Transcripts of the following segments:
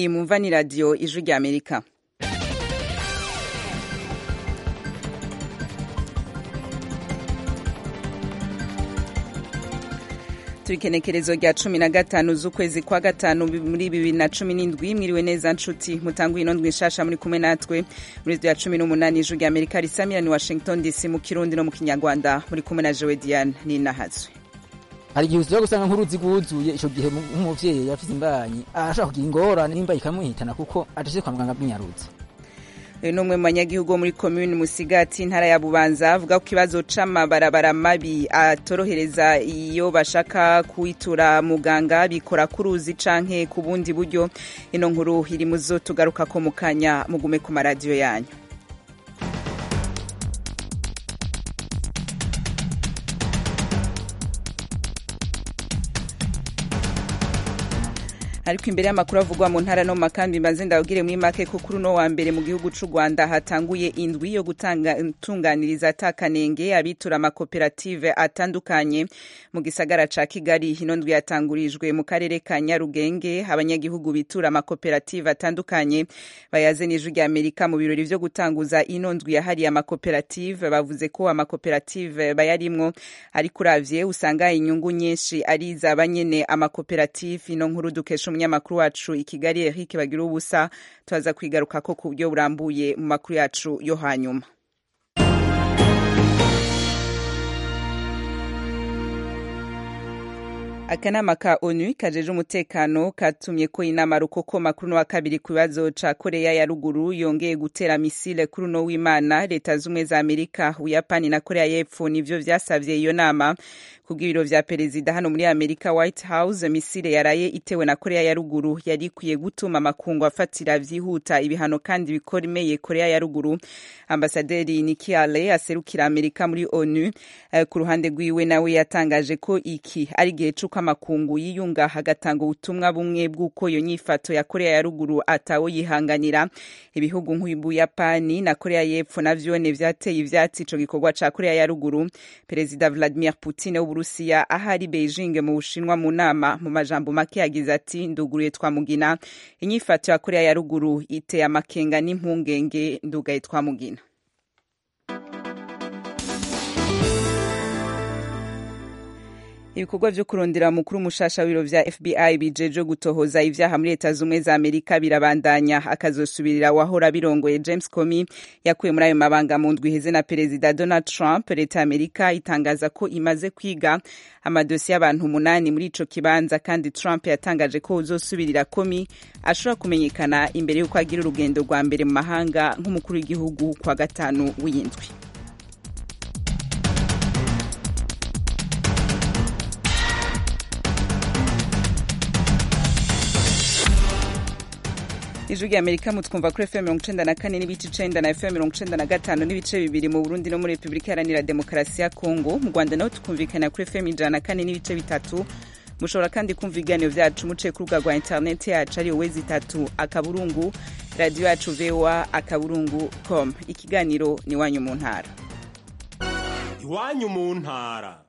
iyi mumva ni radiyo ijwi rya amerika turikenekerezo rya cumi na gatanu z'ukwezi kwa gatanu muri bibiri na cumi n'indwi mwiriwe neza nshuti mutanguye ino ndwi nshasha muri kumwe natwe muri rya cumi n'umunani ijwi rya amerika risamira ni washington dc mu kirundi no mu kinyarwanda muri kumwe na jewe diane ninahazwe hari igihe usubira gusanga nk'uruzi rwuzuye ico gihe nk'umuvyeyi yafise imbanyi arashaka kugira ingorane n'imba ikamuhitana kuko adashitse kwa muganga bw'inyaruzi uyu ni umwe mu banyagihugu wo muri komini musigati intara ya bubanza avuga ko ikibazo c'amabarabara mabi atorohereza iyo bashaka kwitura muganga bikora ku ruzi canke ku bundi buryo ino nkuru iri muzo tugaruka ko mu kanya mugume ku maradiyo yanyu ariko imbere y'amakuru avugwa mu ntara no mu makambi mbanze ndababwire muri make ko kuri uno wa mbere mu gihugu c'u rwanda hatanguye indwi yo gutunganiriza atakanenge abitura amakoperative atandukanye mu gisagara ca kigali ino ndwi yatangurijwe mu karere ka nyarugenge abanyagihugu bitura amakoperative atandukanye bayaze n'ijwi rya amerika mu birori vyo gutanguza ino ndwi yahariye amakoperative bavuze ko amakoperative bayarimwo ariko uravye usanga inyungu nyinshi ari iz'abanyene amakoperative ino nkuru dukesha umunyamakuru wacu i kigali eric bagira ubusa turaza kwigaruka ko ku buryo burambuye mu makuru yacu yo hanyuma akanama ka onu kajeje umutekano katumye ko inama rukokoma kuri uno wa kabiri ku bibazo ca koreya ya ruguru yongeye gutera misile kuri uno w'imana leta z'ubumwe za amerika ubuyapani na koreya y'epfo nivyo vyasavye iyo nama kubw'ibiro vya perezida hano muri amerika white house misile yaraye itewe na koreya ya ruguru yari ikwiye gutuma amakungu afatira vyihuta ibihano kandi bikomeye koreya ya ruguru ambasaderi Nikki Haley aserukira amerika muri onu uh, ku ruhande rwiwe nawe yatangaje ko iki ari igihe c'uko amakungu yiyunga hagatanga ubutumwa bumwe bw'uko iyo nyifato ya koreya ya ruguru atawo yihanganira ibihugu nk'ubuyapani na koreya y'epfo navyone vyateye ivyatsi ico gikorwa ca koreya ya ruguru perezida vladimir putin w'uburusiya ahari beijing mu bushinwa mu nama mu majambo make yagize ati nduguruye twamugina inyifato ya koreya ya ruguru iteye amakenga n'impungenge ndugaye twamugina ibikorwa vyo kurondera mukuru mushasha w'ibiro vya FBI bijeje gutohoza ivyaha muri leta zumwe za Amerika birabandanya akazosubirira wahora birongoye James Comey yakuye muri ayo mabanga mu ndwi iheze na perezida Donald Trump leta ya Amerika itangaza ko imaze kwiga amadosiye y'abantu umunani muri ico kibanza kandi Trump yatangaje ko uzosubirira Comey ashobora kumenyekana imbere y'uko agira urugendo rwa mbere mu mahanga nk'umukuru w'igihugu kwa gatanu w'iyindwi ijwi rya amerika mutwumva kuri fm mirongo icenda na kane n'ibice icenda na fm mirongo icenda na gatanu n'ibice bibiri mu burundi no muri repubulika iharanira demokarasi ya kongo mu rwanda naho tukumvikana kuri fm ijana na kane n'ibice bitatu mushobora kandi kumva ibiganiro vyacu muciye ku rubuga rwa interineti yacu ariyo wezi itatu akaburungu radiyo yacu voa akaburungu com ikiganiro ni iwanyu mu ntara iwanyu mu ntara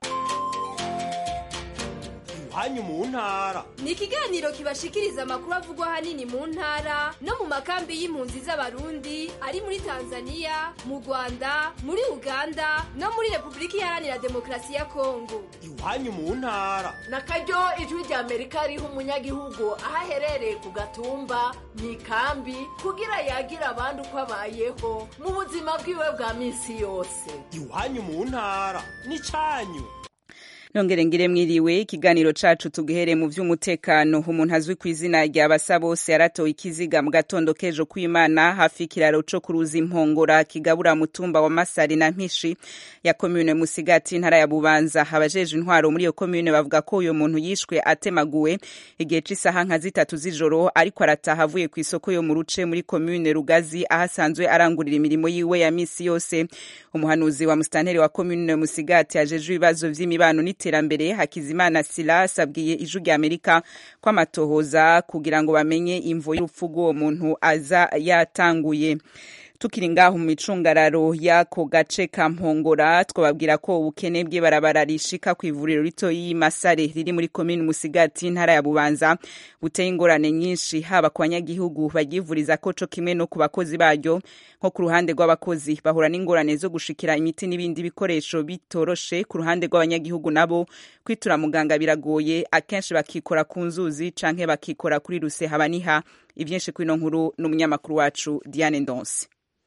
iwanyu mu ntara ni ikiganiro kibashikiriza amakuru avugwa ahanini mu ntara no mu makambi y'impunzi z'abarundi ari muri tanzania mu rwanda muri uganda no muri repubulika iharanira demokarasi ya kongo iwanyu mu ntara na karyo ijwi rya amerika riha umunyagihugu aho aherereye ku gatumba mu ikambi kugira yagira abandi uko abayeho mu buzima bwiwe bwa minsi yose iwanyu mu ntara ni canyu nongere ngire mwiriwe ikiganiro cacu tugihere mu vy'umutekano umuntu azwi ku izina rya basa bose yaratowe ikiziga mu gatondo k'ejo kw'imana hafi ikiraro co ku ruzi impongora kigabura mutumba wa masari na mpishi ya komune musigati intara ya bubanza abajeje intwaro muri iyo komune bavuga ko uyo muntu yishwe atemaguwe igihe c'isaha nka zitatu z'ijoro ariko arataha avuye ku isoko yo mu ruce muri komune rugazi aho asanzwe arangurira imirimo yiwe ya misi yose umuhanuzi wa musitanteri wa komune musigati ajejwe ibibazo vy'imibano n'iterambere hakizimana silas abwiye ijwi rya amerika ko amatohoza kugira ngo bamenye imvo y'urupfu rw'uwo muntu aza yatanguye tukiri ngaho mu micungararo y'ako gace ka mpongora twababwira ko ubukene bw'ibarabara rishika ku ivuriro rito y'Imasare riri muri komini Musigati ntara ya Bubanza buteye ingorane nyinshi haba ku banyagihugu baryivuriza ko co kimwe no ku bakozi baryo nko ku ruhande rw'abakozi bahura n'ingorane zo gushikira imiti n'ibindi bikoresho bitoroshe ku ruhande rw'abanyagihugu nabo kwitura muganga biragoye akenshi bakikora ku nzuzi canke bakikora kuri ruse habaniha ivyinshi kwino nkuru n'umunyamakuru wacu Diane Ndonse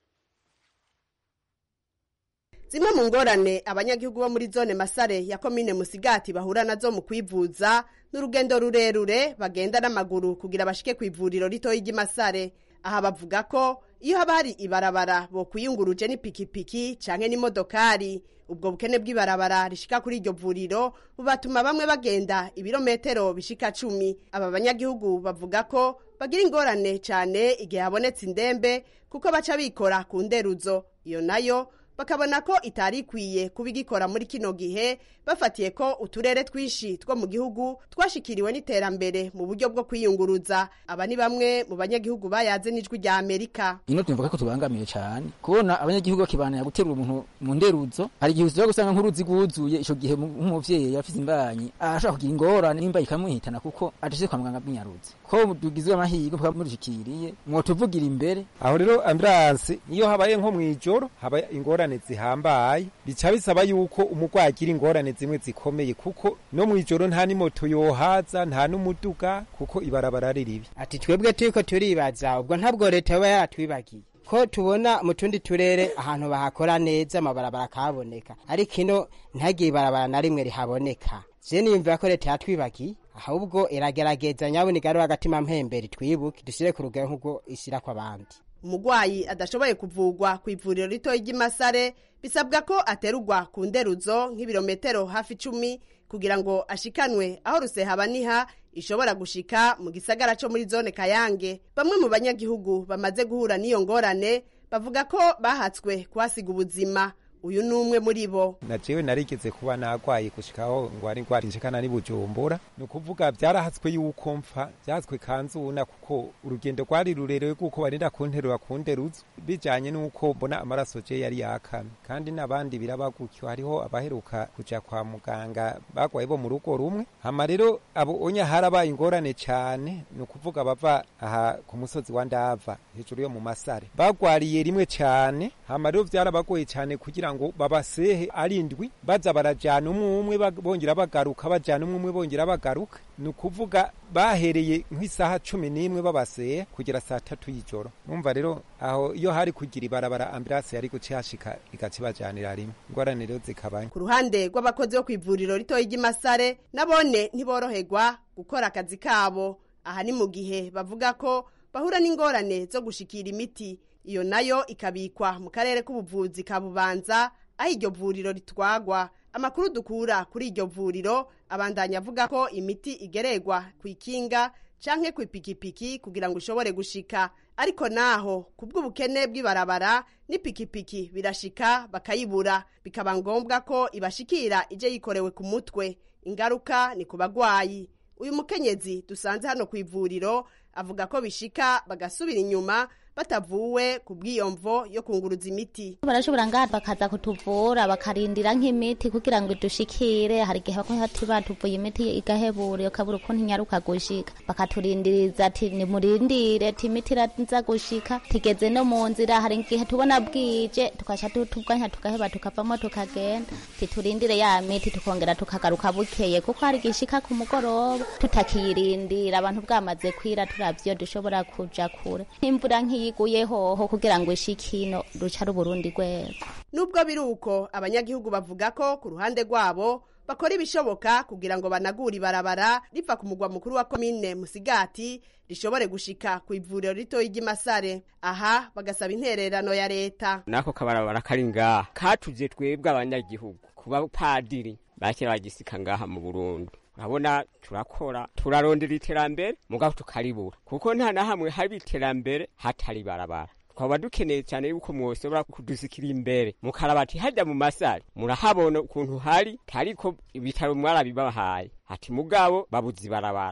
zimwe mu ngorane abanyagihugu bo muri zone masare ya komine musigati bahura nazo mu kwivuza n'urugendo rurerure bagenda n'amaguru kugira bashike ku ivuriro ritoyi ry'imasare aha bavuga ko iyo haba hari ibarabara bokwiyunguruje n'ipikipiki canke n'imodokari ubwo bukene bw'ibarabara rishika kuri iryo vuriro bubatuma bamwe bagenda ibirometero bishika cumi aba banyagihugu bavuga ko bagira ingorane cane igihe habonetse indembe kuko baca bikora ku nderuzo iyo nayo bakabona ko itari ikwiye kuba igikora muri kino gihe bafatiye ko uturere twinshi two mu gihugu twashikiriwe n'iterambere mu buryo bwo kwiyunguruza aba ni bamwe mu banyagihugu bayaze n'ijwi rya amerika ino tuvuga ko tubangamiye cyane kubona abanyagihugu bakibanira guterura umuntu mu nderuzo hari igihe ushobora gusanga nk'uruzi rwuzuye ico gihe nk'umuvyeyi yafize imbanyi ashaka kugira ingorane n'imba ikamuhitana kuko adashyize kwa muganga bw'inyaruzi ko tugizwe amahirwe mukaba murishikiriye mwotuvugira imbere aho rero ambulanse iyo habaye nko mw'ijoro haba ingorane zihambaye bica bisaba yuko umurwayi agira ingorane zimwe zikomeye kuko no mw'ijoro nta n'imoto yohaza nta n'umuduga kuko ibarabara ari ribi ati twebwe turiko turibaza ubwo ntabwo leta yoba yaratwibagiye ko tubona mu tundi turere ahantu bahakora neza amabarabara akaboneka ariko ino ntihagire ibarabara na rimwe rihaboneka je niyumvira ko leta yatwibagiye ahubwo iragerageza nyabona igarura agatima mpemberi twibuke dushyire ku rugero nk'ubwo ishyira kw'abandi umurwayi adashoboye kuvugwa ku ivuriro ritoya ry'imasare bisabwa ko aterurwa ku nderuzo nk'ibirometero hafi icumi kugira ngo ashikanwe aho rusehabaniha ishobora gushika mu gisagara co muri zone kayange bamwe mu banyagihugu bamaze guhura n'iyo ngorane bavuga ko bahatswe kuhasiga ubuzima uyu ni umwe muri bo na jewe narigeze kuba nagwaye gushikaho ngo ari ngwara inshikana ni bujumbura ni ukuvuga byarahatswe yuko mpfa byahatswe kanzuna kuko urugendo rwari rurerure kuko barinda kunterura ku nderuzo bijanye n'uko mbona amaraso je yari yakamye kandi n'abandi biraba gutyo hariho abaheruka kuja kwa muganga bagwaye bo mu rugo rumwe hama rero abo onya harabaye ingorane cane ni ukuvuga bava aha ku musozi wa ndava hejuru yo mu masare bagwariye rimwe cane hama rero vyarabagoye cane kugira ngo babasehe arindwi baza barajana umwe umwe bongera bagaruka bajana umwe umwe bongera bagaruka ni ukuvuga bahereye nk'isaha cumi n'imwe babasehe kugera saa tatu y'ijoro numva rero aho iyo hari kugira ibarabara ambulance yari guca hashika igaca ibajanira rimwe ingorane rero zikabaye ku ruhande rw'abakozi bo ku ivuriro ritoya ry'imasare nabone ntiboroherwa gukora akazi kabo aha ni mu gihe bavuga ko bahura n'ingorane zo gushikira imiti iyo nayo ikabikwa mu karere k'ubuvuzi ka bubanza aho iryo vuriro ritwagwa amakuru dukura kuri iryo vuriro abandanya avuga ko imiti igererwa ku ikinga canke ku ipikipiki kugira ngo ushobore gushika ariko naho ku bw'ubukene bw'ibarabara n'ipikipiki birashika bakayibura bikaba ngombwa ko ibashikira ije yikorewe ku mutwe ingaruka ni ku bagwayi uyu mukenyezi dusanze hano ku ivuriro avuga ko bishika bagasubira inyuma batavuwe ku bw'iyomvo yo kunguruza imiti barashobora ngaha bakaza kutuvura bakarindira nk'imiti kugira ngo idushikire hari igihe bati batuvuye imiti igahebura ukabura ukuntu inyaruka gushika bakaturindiriza ati nimurindire ati imiti iraza gushika tigeze no mu nzira hari igihe tubona bwije tukaca tubwanya tugaheba tukavamo tukagenda titurindire ya miti tukongera tukagaruka bukeye kuko hari igishika ku mugoroba tutakiyirindira abantu bwamaze kwira turavyo dushobora kuja kure imvura nk'iyi yiguye hoho kugira ngo ishikino ruca ruburundi rwego nubwo biri uko abanyagihugu bavuga ko ku ruhande rwabo bakora ibishoboka kugira ngo banagure ibarabara riva ku mugwa mukuru wa komine musigati rishobore gushika ku ivuriro ritoyi ry'imasare aha bagasaba intererano ya leta nako kabarabara kari ngaha katuje twebwe abanyagihugu kuba padiri bakira bagisika ngaha mu burundi urabona turakora turarondera iterambere mugabo tukaribura kuko nta na hamwe haba iterambere hatari barabara twaba dukeneye cyane yuko mwoshobora kudusikira imbere mukarabati hajya mu masare murahabona ukuntu hari ariko ibitaro mwarabibahaye ati mugabo babuze ibarabara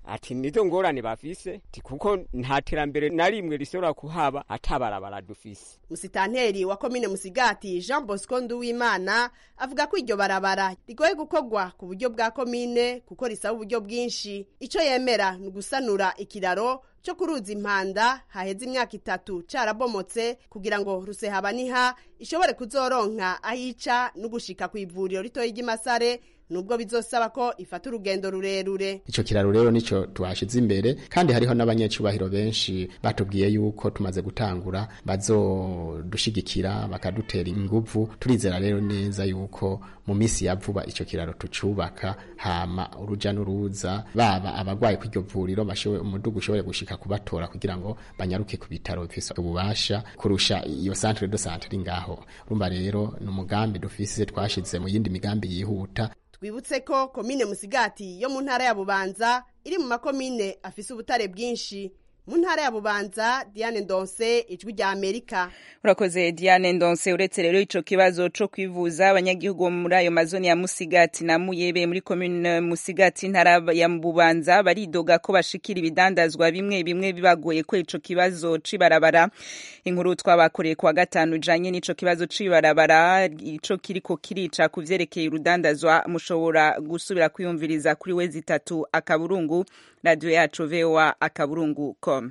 ati nizo ngorane bafise ti kuko nta terambere na rimwe rishobora kuhaba atabarabara dufise musitanteri wa komine musigati jean bosco nduwimana avuga ko iryo barabara rigoye gukorwa ku buryo bwa komine kuko risaba uburyo bwinshi ico yemera ni ugusanura ikiraro cyo kuruza impanda haheze imyaka itatu carabomotse kugira ngo rusehabaniha ishobore kuzoronka ahica no gushika ku ivuriro ritoyi ry'imasare nubwo bizosaba ko ifata urugendo rurerure ico kiraro rero nico twashize imbere kandi hariho n'abanyecubahiro benshi batubwiye yuko tumaze gutangura bazodushigikira bakadutera inguvu turizera rero neza yuko mu misi ya vuba ico kiraro tucubaka hama uruja n'uruza baba abagwaye kw'iryo vuriro bashoboye umudugu ushobore gushika kubatora kugira ngo banyaruke ku bitaro bifise ububasha kurusha iyo centre de santé iri ngaho urumva rero ni umugambi dufise twashize mu yindi migambi yihuta twibutse ko komine musigati yo mu ntara ya bubanza iri mu makomine afise ubutare bwinshi mu ntara ya bubanza diane ndonse ijwi rya amerika urakoze diane ndonse uretse rero ico kibazo co kwivuza abanyagihugu bo muri ayo mazoni ya musigati na muyebe muri komine musigati ntara ya bubanza baridoga ko bashikira ibidandazwa bimwe bimwe bibagoye ko ico kibazo cibarabara inkuru twabakoreye kuwa gatanu ijanye n'ico kibazo cibarabara ico kiriko kirica ku vyerekeye urudandazwa mushobora gusubira kwiyumviriza kuri wezi itatu akaburungu radio yacu voa akaburungu com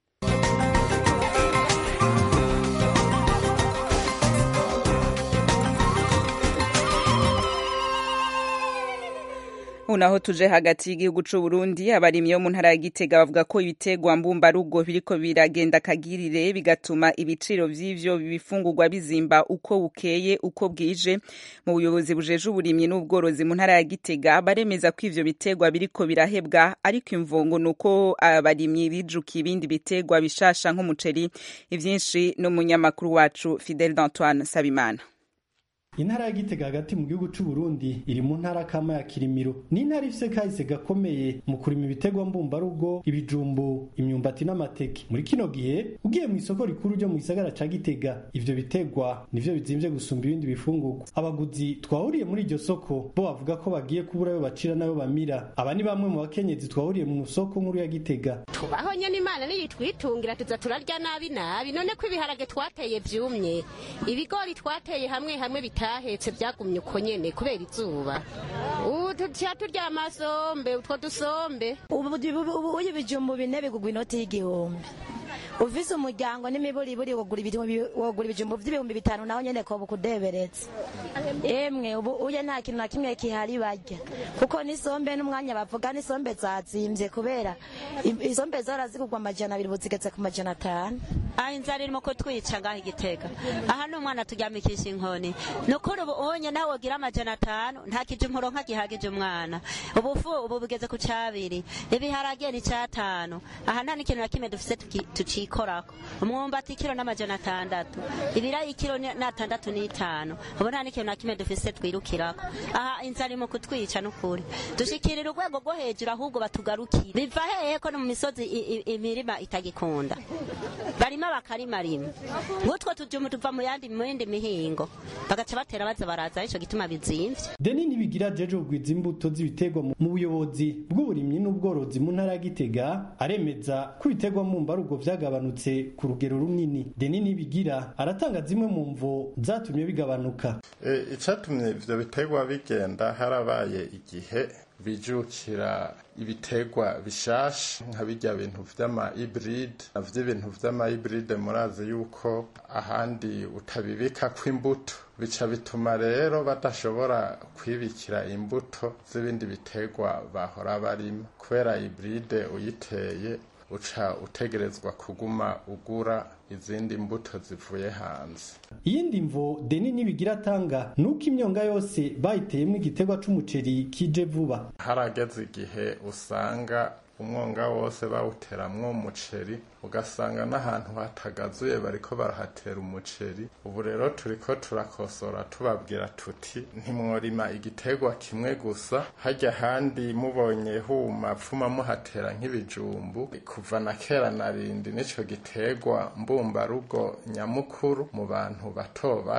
unaho tuje hagati y'igihugu c'u Burundi abarimyi bo mu ntara ya Gitega bavuga ko ibitegwa mbumbarugo biriko biragenda kagirire bigatuma ibiciro vy'ivyo bifungurwa bizimba uko bukeye uko bwije mu buyobozi bujeje uburimyi n'ubworozi mu ntara ya Gitega baremeza ko ivyo bitegwa biriko birahebwa ariko imvongo nuko abarimyi bijukiye ibindi bitegwa bishasha nk'umuceri ivyinshi n'umunyamakuru wacu Fidel Antoine Sabimana intara ya gitega hagati mu gihugu c'u Burundi iri mu ntara kama ya Kirimiro ni intara ifise kahise gakomeye mu kurima ibitegwa mbumbarugo ibijumbu imyumbati n'amateke muri kino gihe ugiye mu isoko rikuru ryo mu gisagara ca Gitega ivyo bitegwa nivyo bizimvye gusumba ibindi bifungurwa abaguzi twahuriye muri iryo soko bo bavuga ko bagiye kubura ayo bacira nayo bamira aba ni bamwe mu bakenyezi twahuriye mu soko nkuru ya Gitega tubaho nyene imana niyitwitungira tuza turarya nabi nabi none ko ibiharage twateye vyumye ibigori twateye hamwe hamwe bita bitahetse byagumye uko nyene kubera izuba ubu tuca turya amasombe utwo dusombe ubu ibijumbu bine bigugwa inoti y'igihumbi ufise umuryango n'imiburiburi wogura ibijumbu vy'ibihumbi bitanu naho nyene koba ukudeberetse emwe ubu uye nta kintu na kimwe kihari barya kuko n'isombe n'umwanya bavuga n'isombe zazimvye kubera isombe zora zigugwa amajana abiri ubu zigeze ku majana atanu aha inzara irimo kutwica ngaho igitega aha ni umwana turyamikisha inkoni nukuri ubu unye nawe wogira amajana atanu nta kijumpuro nka gihagije umwana ubufu ubu bugeze ku cabiri ibiharage ni catanu aha nta n'ikintu na kimwe dufise tucikorako umwumbati ikiro n'amajana atandatu ibirayi ikiro n'atandatu n'itanu ubu nta n'ikintu na kimwe dufise twirukirako aha inzara irimo kutwica nukuri dushikirira urwego rwo hejuru ahubwo batugarukire biva hehe ko no mu misozi imirima itagikunda barima bakarima rimwe ngutwo tujumu tuva mu yandi mu yindi mihingo bagaca batera baza baraza ico gituma bizimvye deni nibigira jeje kugwiza imbuto z'ibiterwa mu buyobozi bw'uburimyi n'ubworozi mu ntara ya Gitega aremeza ko ibiterwa mu mbarugo vyagabanutse ku rugero runini deni nibigira aratanga zimwe mu mvo zatumye bigabanuka e, icatumye ivyo biterwa bigenda harabaye igihe bijukira ibitegwa bishasha nka bijya bintu vy'ama hybride navyo ibintu vy'ama hybride murazi yuko ahandi utabibika kw'imbuto bica bituma rero badashobora kwibikira imbuto z'ibindi bitegwa bahora barima kubera hybride uyiteye uca utegerezwa kuguma ugura izindi mbuto zivuye hanze iyindi mvo deni nibigira atanga nuko imyonga yose bayiteyemo igiterwa c'umuceri kije vuba harageze igihe usanga umwonga wose bawuteramwo umuceri ugasanga n'ahantu hatagazuye bariko barahatera umuceri ubu rero turiko turakosora tubabwira tuti ntimworima igiterwa kimwe gusa hajya handi mubonye huma pfuma muhatera nk'ibijumbu kuva na kera narindi nico giterwa mbumbarugo nyamukuru mu bantu bato bato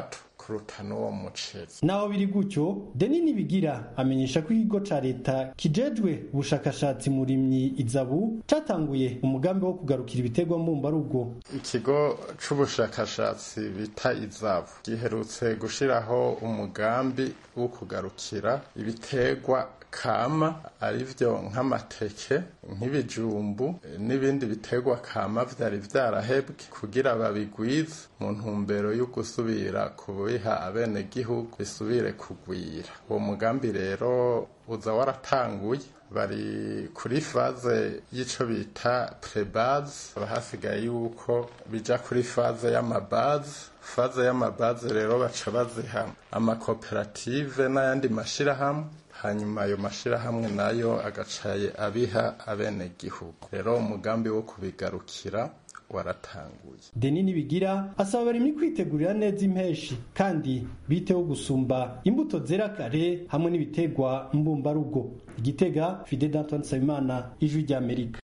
kuruta n'uwo muceri naho biri gutyo deni nibigira amenyesha ko ikigo ca leta kijejwe ubushakashatsi murimyi izabu catanguye umugambi wo kugarukira ibiterwa mbumbarugo ikigo c'ubushakashatsi bita izabu giherutse gushiraho umugambi wo kugarukira ibiterwa kama arivyo nk'amateke nk'ibijumbu n'ibindi biterwa kama vyari vyarahebwe kugira babigwize mu ntumbero yo gusubira kubiha abenegihugu bisubire kugwira uwo mugambi rero uza waratanguye bari kuri faze y'ico bita prebaze haba hasigaye yuko bija kuri faze y'amabaze faze y'amabaze rero baca baziha amakoperative n'ayandi mashirahamwe hanyuma ayo mashirahamwe nayo agacaye abiha abenegihugu rero umugambi wo kubigarukira waratanguye deni nibigira asaba abarimyi kwitegurira neza impeshi kandi biteho gusumba imbuto zera kare hamwe n'ibiterwa mbumbarugo igitega fide d'antoine nsabimana ijwi ry'amerika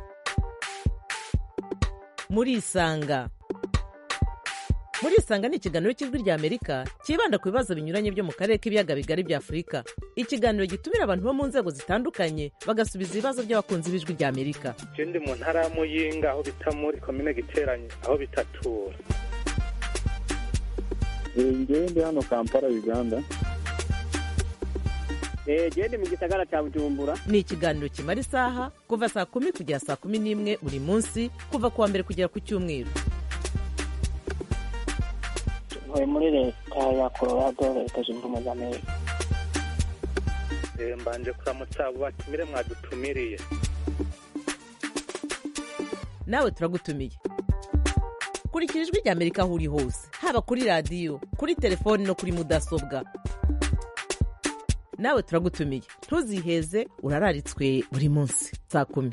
murisanga murisanga ni ikiganiro cy'ijwi ry'amerika cyibanda ku bibazo binyuranye byo mu karere k'ibiyaga bigari bya afurika ikiganiro gitumira abantu bo mu nzego zitandukanye bagasubiza ibibazo by'abakunzi b'ijwi ry'amerika ndi mu ntara ya muyinga aho bita muri komine giteranye aho bitatura ngewe ndi hano kampala uganda gende mu gisagara cya bujumbura ni ikiganiro kimara isaha kuva saa kumi kugera saa kumi n'imwe buri munsi kuva ku wa mbere kugera ku cyumweru ntuye muri leta ya colorado leta zunze ubumwe za amerika mbanje kuramutsa abo batumire mwadutumiriye nawe turagutumiye kurikira ijwi ry'amerika aho uri hose haba kuri radiyo kuri telefoni no kuri mudasobwa nawe turagutumiye ntuziheze urararitswe buri munsi saa kumi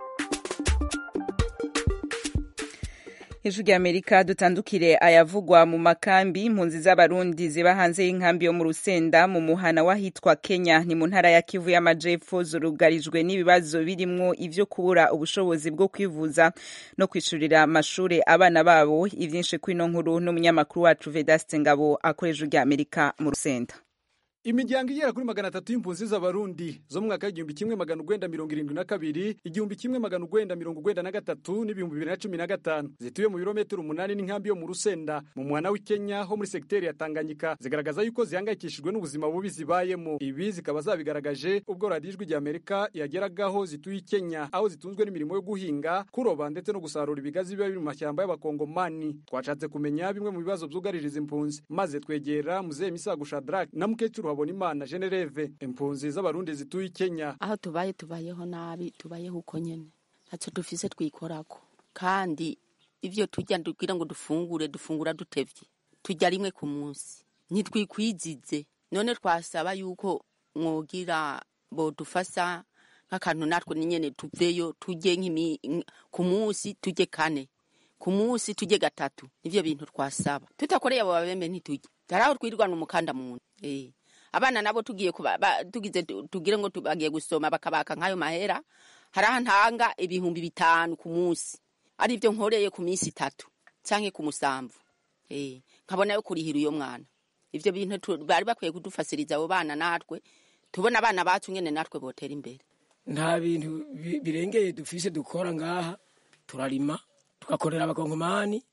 ijwi ry'amerika dutandukire ayavugwa mu makambi impunzi z'abarundi ziba hanze y'inkambi yo mu rusenda mu muhana w'ahitwa kenya ni mu ntara ya kivu y'amajepfo zurugarijwe n'ibibazo birimwo ivyo kubura ubushobozi bwo kwivuza no kwishurira amashure abana babo ivyinshi kwino nkuru n'umunyamakuru wacu vedaste ngabo akorera ijwi ry'amerika mu rusenda imiryango igera kuri magana atatu y'impunzi z'abarundi zo mu mwaka w'igihumbi kimwe magana ugwenda mirongo irindwi na kabiri igihumbi kimwe magana ugwenda mirongo ugwenda na gatatu n'ibihumbi bibiri na cumi na gatanu zituye mu birometero umunani n'inkambi yo mu rusenda mu muhana w'ikenya ho muri segiteri ya tanganyika zigaragaza yuko zihangayikishijwe n'ubuzima bubi zibayemo ibi zikaba zabigaragaje ubwo radiyo ijwi ry'amerika yageragaho zituye i kenya aho zitunzwe n'imirimo yo guhinga kuroba ndetse no gusarura ibigazi biba biri mu mashyamba y'abakongomani twashatse kumenya bimwe mu bibazo byugaririza impunzi maze twegera muzehe misago shadrake na mukecuru Habonimana Genereve impunzi z'abarundi zituye Kenya aho tubaye tubayeho nabi tubayeho uko nyene ntacyo dufise twikorako kandi ivyo turya kugira ngo dufungure dufungura dutevye turya rimwe ku munsi ntitwikwizize none twasaba yuko mwogira bodufasa nk'akantu natwe nyene tuveyo turye ku munsi turye kane ku munsi turye gatatu nivyo bintu twasaba tutakoreye abo babembe ntiturye taraho twirirwana umukanda mu nda eh abana nabo tugiye tugize tugire ngo bagiye gusoma bakabaka nk'ayo mahera haraho ntanga ibihumbi bitanu ku munsi ari byo nkoreye ku minsi itatu canke ku musamvu eh nkabona yo kurihira uyo mwana ivyo bintu bari bakwiye kudufasiriza abo bana natwe tubona abana bacu nyene natwe botera imbere nta bintu birengeye dufise dukora ngaha turarima tugakorera abakongomani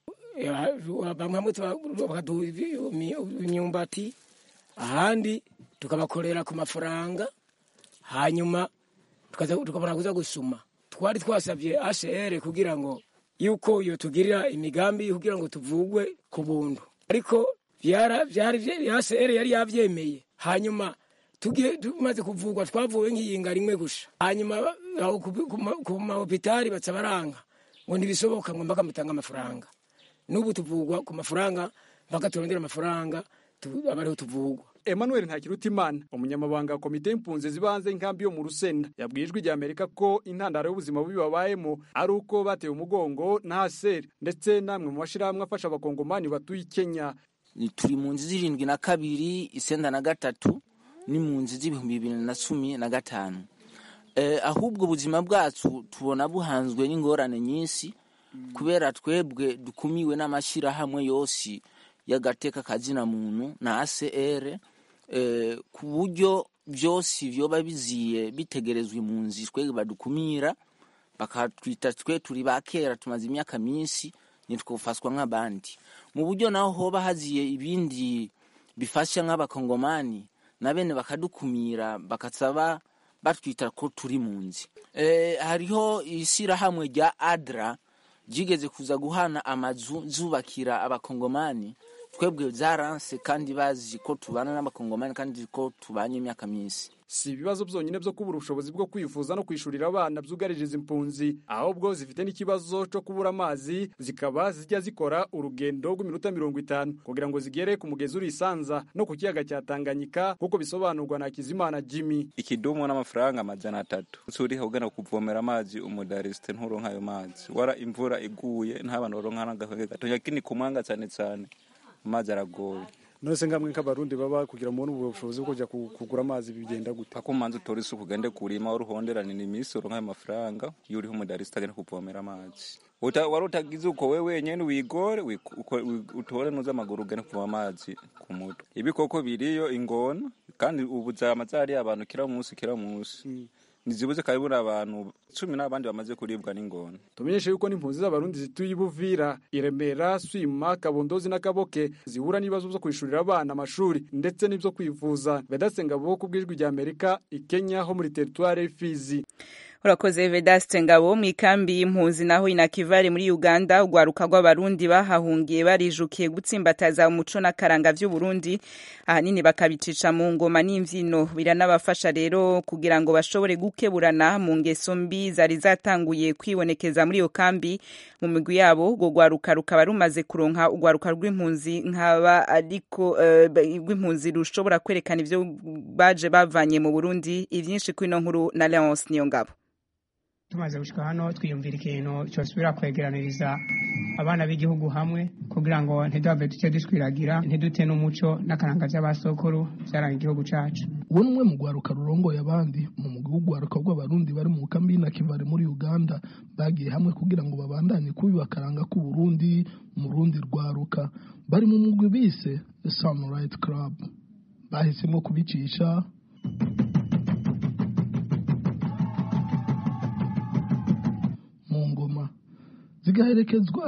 bamwe bakaduha imyumbati ahandi tukabakorera ku mafaranga hanyuma tukabona kuza gusuma twari twasabye ACR kugira ngo yuko iyo tugirira imigambi kugira ngo tuvugwe ku buntu ariko ACR yari yavyemeye hanyuma tumaze kuvugwa twavuwe nk'iyinga rimwe gusha hanyuma ku mahopitali baca baranga ngo ntibisoboka ngo mpaka mutanga amafaranga n'ubu tuvugwa ku mafaranga mpaka turondera amafaranga abariho tuvugwa Emmanuel Ntakirutimana umunyamabanga wa komite y'impunzi ziba hanze y'inkambi yo mu Rusenda yabwiye ijwi rya Amerika ko intandaro y'ubuzima bubi babayemo ari uko batewe umugongo na HCR ndetse namwe mu mashirahamwe afasha abakongomani batuye Kenya turi mu nzi zirindwi na kabiri isenda na gatatu ni mu nzi z'ibihumbi bibiri na cumi na gatanu eh, ahubwo ubuzima bwacu tubona buhanzwe n'ingorane nyinshi kubera twebwe dukumiwe n'amashyirahamwe yose y'agateka kazina muntu na ACR eh, ku buryo byose vyoba biziye bitegerezwa impunzi twe badukumira bakatwita twe turi ba kera tumaze imyaka myinshi nitwofaswa nk'abandi mu buryo naho hoba haziye ibindi bifasha nk'abakongomani na bene bakadukumira bakasaba batwita ko turi mu nzi e, hariho ishyirahamwe rya adra ryigeze kuza guhana amazu zubakira abakongomani twebwe zaranse kandi bazi ko tubana n'abakongomani kandi ko tubanye imyaka myinshi si ibibazo byonyine byo kubura ubushobozi bwo kwifuza no kwishurira abana byugarije izi impunzi ahubwo zifite n'ikibazo cyo kubura amazi zikaba zijya zikora urugendo rw'iminota mirongo itanu kugira ngo zigere ku mugezi uri isanza no ku kiyaga cya tanganyika nk'uko bisobanurwa na kizimana jimmy ikidumu n'amafaranga amajana atatu uriho ugana kuvomera amazi umudarisite nturonka ayo mazi wara imvura iguye nta bantu baronka n'agahenge gato yakini ku mwanga cyane cyane amazi aragoye none se ngamwe nk'abarundi baba kugira mubone ubwo bushobozi bwo kujya kugura amazi bigenda gute ako manzi utora isuku ugende kurima uruhonderanira iminsi uronka ayo mafaranga iyo uriho umudarisite agenda kuvomera amazi wari utagize uko we wenyine wigore utore nuza amaguru ugende kuvoma amazi ku mutwe ibikoko biriyo ingona kandi ubu zama zariye abantu kira munsi kira munsi ntizibuze kabibura abantu cumi n'abandi bamaze kuribwa n'ingona tumenyeshe yuko n'impunzi z'abarundi zituye ibuvira iremera swima kabondozi n'akaboke zihura n'ibibazo byo kwishurira abana amashuri ndetse n'ibyo kwivuza vedasenga bo ku bw'ijwi rya amerika ikenya ho muri teritware y'ifizi urakoze vedaste ngabo mu ikambi y'impunzi naho inakivare muri uganda urwaruka rw'abarundi bahahungiye barijukiye gutsimbataza umuco n'akaranga vy'uburundi ahanini bakabicisha mu ngoma n'imvyino biranabafasha rero kugira ngo bashobore gukeburana mu ngeso mbi zari zatanguye kwibonekeza muri iyo kambi mu migwi yabo urwo rwaruka rukaba rumaze kuronka urwaruka rw'impunzi nkaba ariko uh, rw'impunzi rushobora kwerekana ivyo baje bavanye mu burundi ivyinshi kwino nkuru na leonce niyo ngabo tumaze gushika hano twiyumvira ikintu cyosubira kwegeraniriza abana b'igihugu hamwe kugira ngo ntiduhave duce dushwiragira ntidute n'umuco n'akaranga by'abasokuru byaranga igihugu cacu uwo ni umwe mu rwaruka rurongoye abandi mu mugwi w'urwaruka rw'abarundi bari mu kambi y'inakivare muri uganda bagiye hamwe kugira ngo babandanye kubiba akaranga k'uburundi mu rundi rwaruka bari mu mugwi bise sunlight club bahisemo kubicisha mu ngoma zigaherekezwa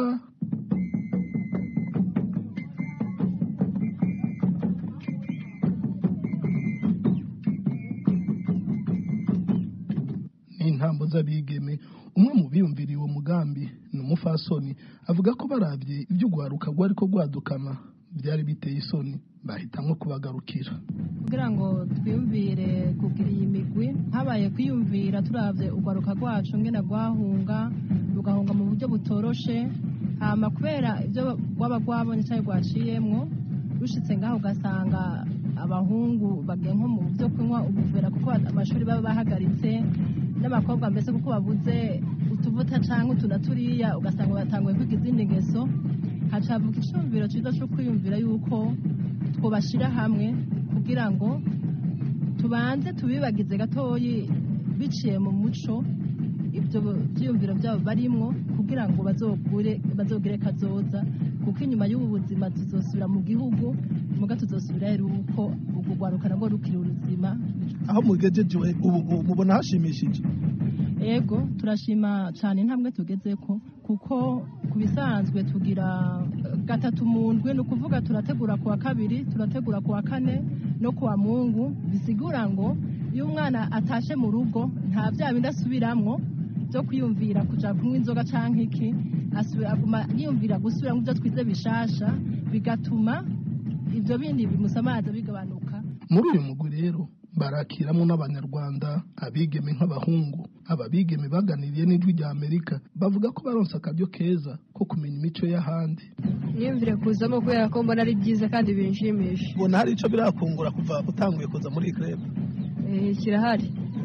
n'intambo z'abigeme umwe mu biyumviriye uwo mugambi ni umufasoni avuga ko barabye ibyo urwaruka rwari ko rwadukana byari biteye isoni bahitamo kubagarukira kugira ngo twiyumvire kugira iyi migwi habaye kwiyumvira turabye urwaruka rwacu ngena rwahunga rugahunga mu buryo butoroshe hama kubera ibyo rwaba rwabonye cyangwa rwaciyemwo rushitse ngaho ugasanga abahungu bagiye nko mu byo kunywa ubuvera kuko amashuri baba bahagaritse n'abakobwa mbese kuko babuze utuvuta cyangwa utu na turiya ugasanga batanguye kwiga izindi ngeso hacavuka icyumviro cyiza cyo kwiyumvira yuko twubashyira hamwe kugira ngo tubanze tubibagize gatoyi biciye mu muco ibyo byiyumviro byabo barimwo kugira ngo bazogire kazoza kuko inyuma y'ubu buzima tuzosubira mu gihugu muga tuzosubira rero uko ubwo rwaruka nabwo rukiri ubuzima aho mugejeje ubu mubona hashimishije ego turashima cyane intambwe tugeze ko kuko ku bisanzwe tugira gatatu mu ndwi ni ukuvuga turategura ku wa kabiri turategura ku wa kane no ku wa mungu bisigura ngo iyo umwana atashe mu rugo nta bya bindi asubiramwo byo kwiyumvira kujya kunywa inzoga cyangwa iki aguma yiyumvira gusubira mu byo twize bishasha bigatuma ibyo bindi bimusamaza bigabanuka muri uyu mugwi rero barakiramo n'abanyarwanda abigeme nk'abahungu aba bigeme baganiriye n'ijwi rya amerika bavuga ko baronse akaryo keza ko kumenya imico y'ahandi niyumvire kuzamo kubera ko mbona ari byiza kandi binshimisha ubona hari icyo birakungura kuva utanguye kuza muri iyi krebe kirahari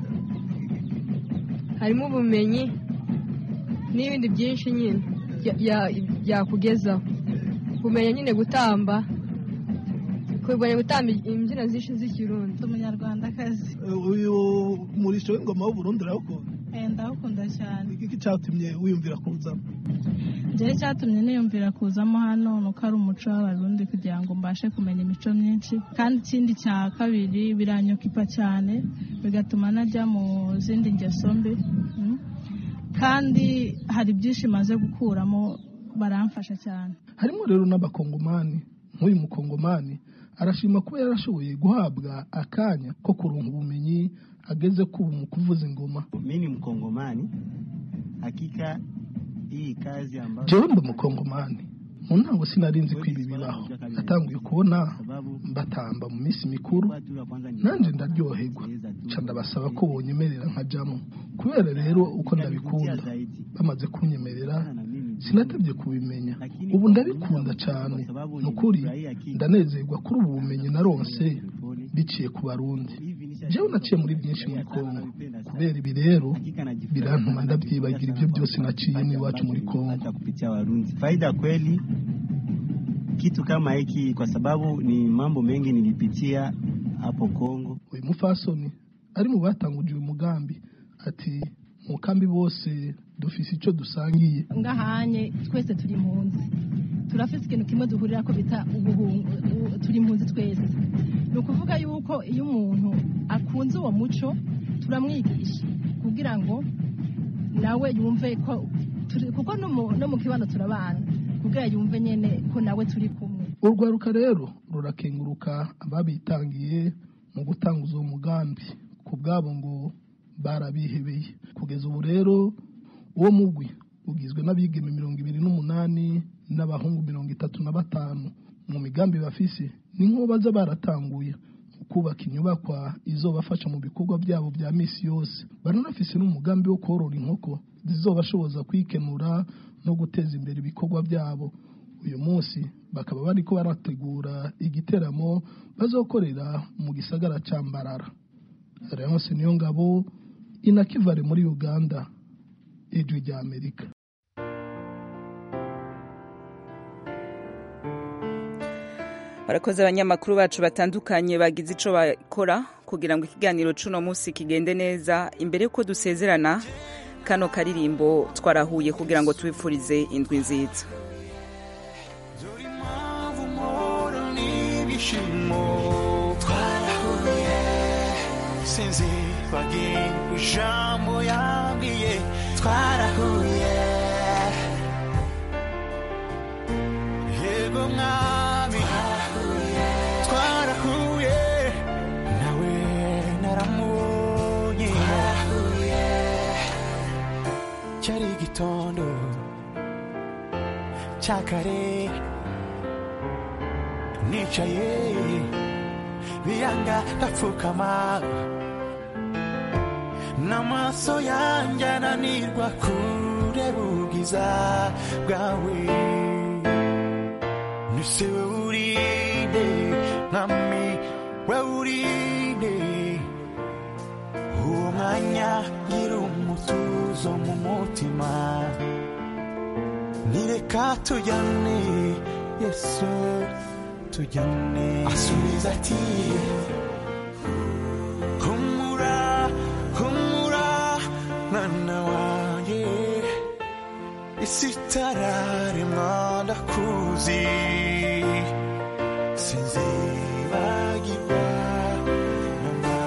harimo ubumenyi n'ibindi byinshi nyine byakugezaho kumenya nyine gutamba kumenya gutamba imbyino zinshi z'ikirundi umunyarwandakazi uyu muri umurishyo w'ingoma w'uburundi urawukunda ndawukunda cyane iki cyatumye wiyumvira kuwuzamo njyewe cyatumye niyumvira kuzamo hano ni uko ari umuco w'abarundi kugira ngo mbashe kumenya imico myinshi kandi ikindi cya kabiri biranyokipa cyane bigatuma najya mu zindi ngeso mbi Mm. kandi hari byinshi maze gukuramo baramfasha cyane harimo rero n'abakongomani nk'uyu mukongomani arashima kuba yarashoboye guhabwa akanya ko kuronka ubumenyi ageze ku mu kuvuza ingoma mi ni mkongomani hakika hii kazi ambayo jewe ndi umukongomani mu ntango sinari nzi ko ibi bibaho natanguye kubona mbatamba mu minsi mikuru nanjye ndaryoherwa nca ndabasaba ko bonyemerera nkajyamo kubera rero uko ndabikunda bamaze kunyemerera sinatebye kubimenya ubu ndabikunda cyane ni ukuri ndanezerwa kuri ubu bumenyi naronse biciye ku barundi jewe naciye muri byinshi muri kongo kubera ibi rero birantuma ndabyibagira ibyo byose naciye n'iwacu muri kongo kupitia Warundi. Faida kweli kitu kama hiki, kwa sababu ni mambo mengi nilipitia hapo Kongo. uyu mufasoni ari mu batanguje uyu mugambi ati mu kambi bose dufise icyo dusangiye ngahanye twese turi impunzi turafite ikintu kimwe duhurira ko bita ubuhungu u- turi impunzi twese ni ukuvuga yuko iyo umuntu akunze uwo muco turamwigisha kugira ngo nawe yumve ko turi kuko no mu- no mu kibano turabana kugira yumve nyene ko nawe turi kumwe urwaruka rero rurakenguruka ababitangiye mu gutanguza uwo mugambi ku bwabo ngo barabihebeye kugeza ubu rero uwo mugwi ugizwe n'abigeme mirongo ibiri n'umunani n'abahungu mirongo itatu na batanu mu migambi bafise ni nk'uwo baza baratanguye mu kubaka inyubakwa izobafasha mu bikorwa byabo bya misi yose baranafise n'umugambi wo korora inkoko zizobashoboza kwikenura no guteza imbere ibikorwa byabo uyu munsi bakaba bariko barategura igiteramo bazokorera mu gisagara ca mbarara Leonce niyo ngabo inakivare muri uganda ijwi rya amerika barakoze abanyamakuru bacu batandukanye bagize ico bakora kugira ngo ikiganiro c'uno munsi kigende neza imbere yuko dusezerana kano karirimbo twarahuye kugira ngo tubifurize indwi nziza ibyishimo twarahuye sinzi bagiye ijambo yambwiye twarahuye yego mwami twarahuye nawe naramubonye cyari igitondo cya kare nicaye biyanga ndapfukama n'amaso yanjye ananirwa kureba ubwiza bwawe nise we urinde mwami we urinde uwo mwanya ngira umutuzo mu mutima nireka tujyane yesu tujyane asubiza ati humura humura mwana wanjye isi itararemwa ndakuzi sinzibagirwa mama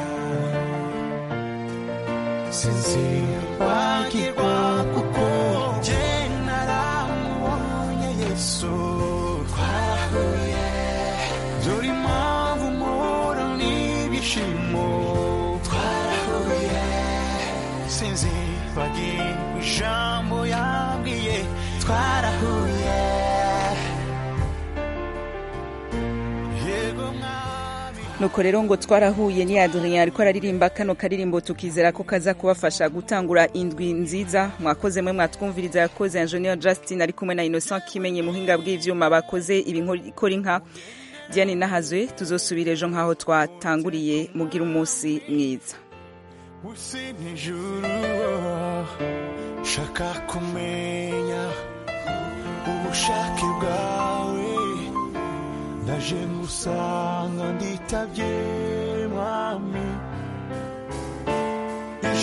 sinzibagirwa kuko jye naramubonye yesu twarahuye dore impamvu mpora n'ibyishimo twarahuye sinzibagirwa ijambo yambwiye twarahuye yego nuko rero ngo twarahuye ni adrien ariko araririmba kano karirimbo tukizera ko kaza kubafasha gutangura indwi nziza mwakoze mwe mwatwumviriza yakoze engineer justin ari kumwe na innocent kimenye muhinga bw'ivyuma bakoze ibikora inka diane nahazwe tuzosubira ejo nk'aho twatanguriye mugira umunsi mwiza usi n'ijuru shaka kumenya ubushake bwawe ndaje ngusanga nditabye mwami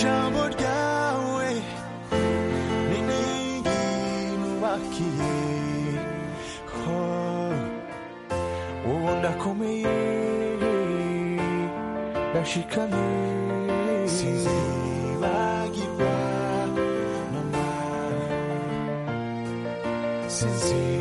dushikamye sinzibagirwa mama sinzibagirwa